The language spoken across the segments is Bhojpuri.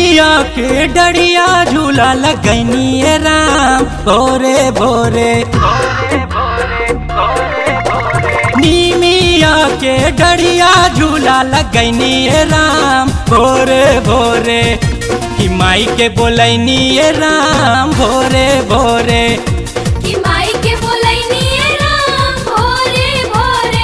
निमिया के डरिया झूला लगनिए राम भोरे भोरे निमिया के डरिया झूला लगनिए राम भोरे भोरे कि माई के बोलनिए राम भोरे भोरे कि माई के बोलैनी राम भोरे भोरे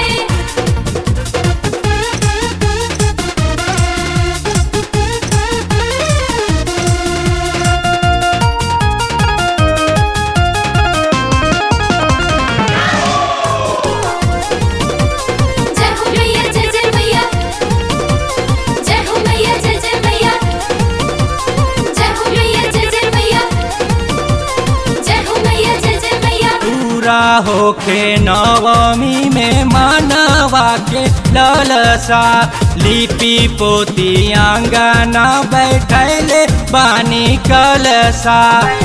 जय हो मैया जय जय मैया जय हो मैया जय जय मैया जय हो मैया जय जय मैया जय हो मैया जय जय मैया पूरा होके नवमी में मानवा के ललसा लिपि पोती आंगना बैठले बानी कलसा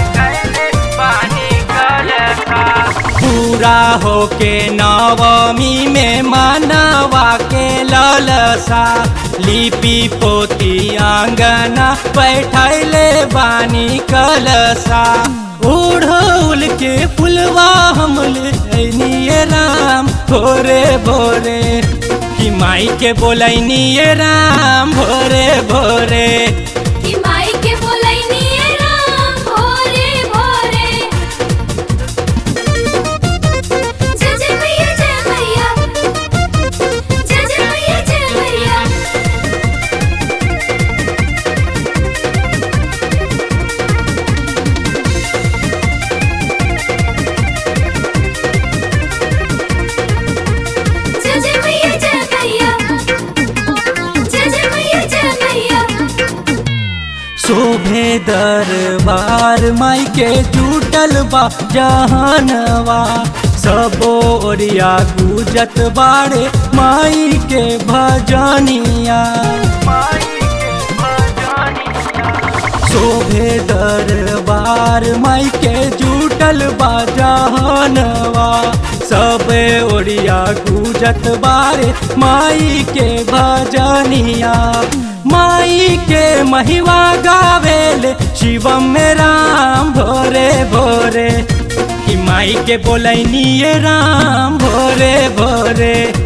पूरा होके नवमी में मानवा के ललसा लिपि पोती आंगना बैठले बानी कलसा ओढ़ौल के फुलवा हम ले राम भोरे भोरे कि माई के बोलैनिए राम भोरे भोरे कि माई के बोलैनी राम भोरे भोरे जय जय मैया जय मैया जय जय मैया जय मैया जय जय मैया जय मैया जय जय मैया जय मैया शोभे दरबार माई के जुटल बा जहनवा सबो ओरिया गुजत बाड़े माई के भजनिया शोभे दरबार माई के जुटल बा जहनवा सब ओरिया गुजत बारे माई के भजनिया माई के महिमा गावेल शिवम में राम भोरे भोरे कि माई के बोलैनिए राम भोरे भोरे